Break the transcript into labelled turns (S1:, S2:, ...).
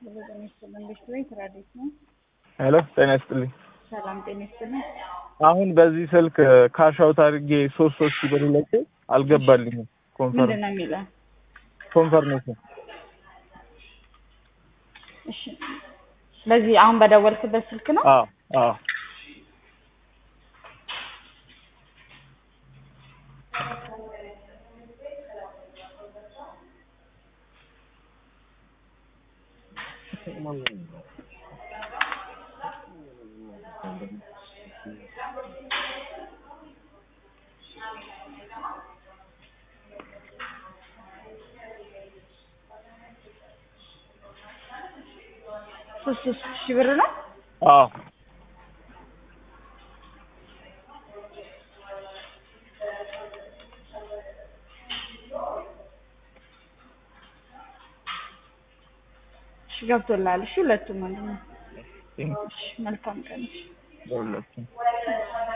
S1: ጤና ይስጥልን። ቤት ቤት ራዲት ነው።
S2: ሄሎ ጤና ይስጥልኝ።
S1: ሰላም ጤና ይስጥልን።
S2: አሁን በዚህ ስልክ ካሽ አውት አድርጌ ሶስት ሶስት ሺህ ብር ልኬ አልገባልኝም።
S1: ምንድን
S2: ኮንፈርም
S1: ነው የሚለው?
S2: ኮንፈርሜሽን
S1: እሺ፣ በዚህ አሁን በደወልክበት ስልክ ነው?
S2: አዎ አዎ
S1: ሶስት ሶስት ሺህ ብር ነው።
S2: አዎ
S1: እሺ ገብቶልሃል። እሺ ሁለቱም ወንድም ነው።
S2: ቴንክ
S1: እሺ መልካም ቀን። እሺ
S2: ለሁለቱም